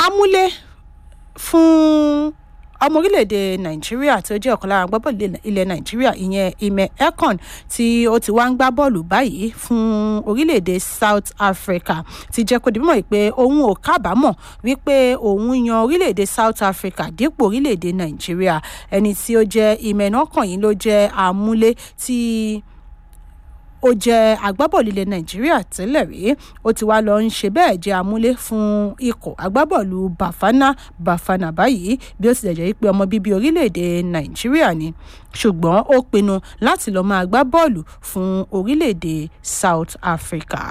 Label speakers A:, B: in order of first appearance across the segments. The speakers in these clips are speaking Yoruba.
A: amúlé fún ọmọ orílẹ̀-èdè nàìjíríà tí ó jẹ́ ọ̀kan lára agbábọ́ọ̀lù ilẹ̀ nàìjíríà ìyẹn ime ekon tí ó ti wá ń gbá bọ́ọ̀lù báyìí fún orílẹ̀-èdè south africa ti jẹ́ kó di mímọ̀ pé òun ò kábàámọ̀ wípé òun yan orílẹ̀-èdè south africa dípò orílẹ̀-èdè nàìjíríà ẹni tí ó jẹ́ ime ekon yìí ló jẹ́ amúlé tí ó jẹ́ agbábọ́ọ̀lù ilẹ̀ nàìjíríà tẹ́lẹ̀ rí ó ti wá lọ ń ṣe bẹ́ẹ̀ jẹ́ amúlé fún ikọ̀ agbábọ́ọ̀lù bafana bafana báyìí bí ó tilẹ̀ jẹ́ pé ọmọ bíbí orílẹ̀-èdè nàìjíríà ni ṣùgbọ́n ó pinnu láti lọ́ọ́ máa gbá bọ́ọ̀lù fún orílẹ̀-èdè south africa.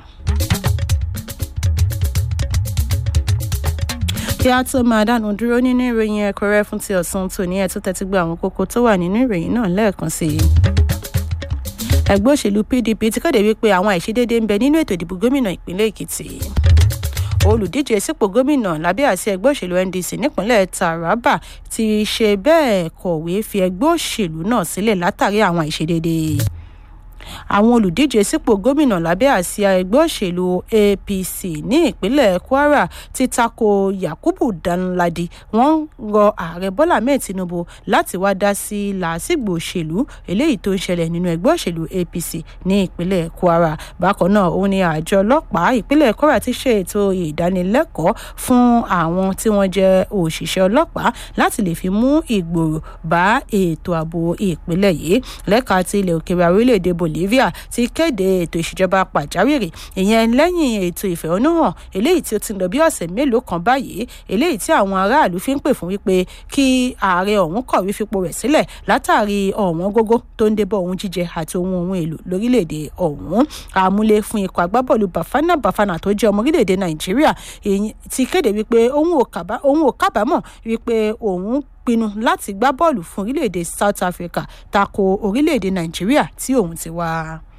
A: kí a tó máa dánu dúró nínú ìròyìn ẹ̀kọ́rẹ́ fún ti ọ̀sán tòní ẹ̀ tó tẹ́tí gba àwọn kókó tó wà nínú ìròyìn náà lẹ́ẹ̀kan sí i ẹgbẹ́ òṣèlú pdp ti kéde wípé àwọn àìṣedéédé ń bẹ nínú ètò ìdìbò gómìnà ìpínlẹ̀ èkìtì olùdíje sípò gómìnà lábẹ́ àti ẹgbẹ́ òṣèlú ndc nípínlẹ̀ taraba ti ṣe bẹ́ẹ̀ kọ̀wé fi ẹgbẹ́ òṣèlú náà sílẹ̀ látàrí àwọn àìṣedéédé àwọn olùdíje sípò gómìnà lábẹ́ àsíá ẹgbẹ́ òṣèlú apc ní ìpínlẹ̀ kwara ti tako yakubu danladi wọ́n rọ ààrẹ bọ́lá ahmed tinubu láti wá dá sí làásìgbò òṣèlú eléyìí tó ń ṣẹlẹ̀ nínú ẹgbẹ́ òṣèlú apc ní ìpínlẹ̀ kwara bákan náà òun ni àjọ ọlọ́pàá ìpínlẹ̀ kwara ti ṣe ètò ìdánilẹ́kọ̀ọ́ fún àwọn tí wọ́n jẹ́ òṣìṣẹ́ ọlọ́pàá láti lè fi mú ìgbòrò bá ètò ààbò ìpínlẹ̀ yìí lẹ́ka ti ilẹ̀ òkèèrè orílẹ̀-èdè bolivia ti kéde ètò ìṣèjọba pàjáwìrì ìyẹn lẹ́yìn ètò ìfẹ̀hónúhàn eléyìí tí ó ti ń lọ bí ọ̀sẹ̀ mélòó kan báyìí eléyìí tí àwọn aráàlú fi ń pè fún wípé kí ààrẹ ọ̀hún kọ̀wé fipò rẹ̀ sílẹ̀ látàrí ọ̀wọ́n gógó tó ń débọ̀ ohun jíjẹ àti ohun ohun èlò lórílẹ̀‐èdè ọ̀hún àmúlé fún ikọ̀ agbábọ́ọ̀lù bafana bafana tó jẹ́ ọmọ orílẹ̀‐èdè nàìjíríà ti kéde wípé òun ò kábàámọ̀ wípé òun pinnu láti gbá bọ́ọ̀lù fún orílẹ̀-èdè south africa tako orílẹ̀-èdè nàìjíríà tí òun ti wá.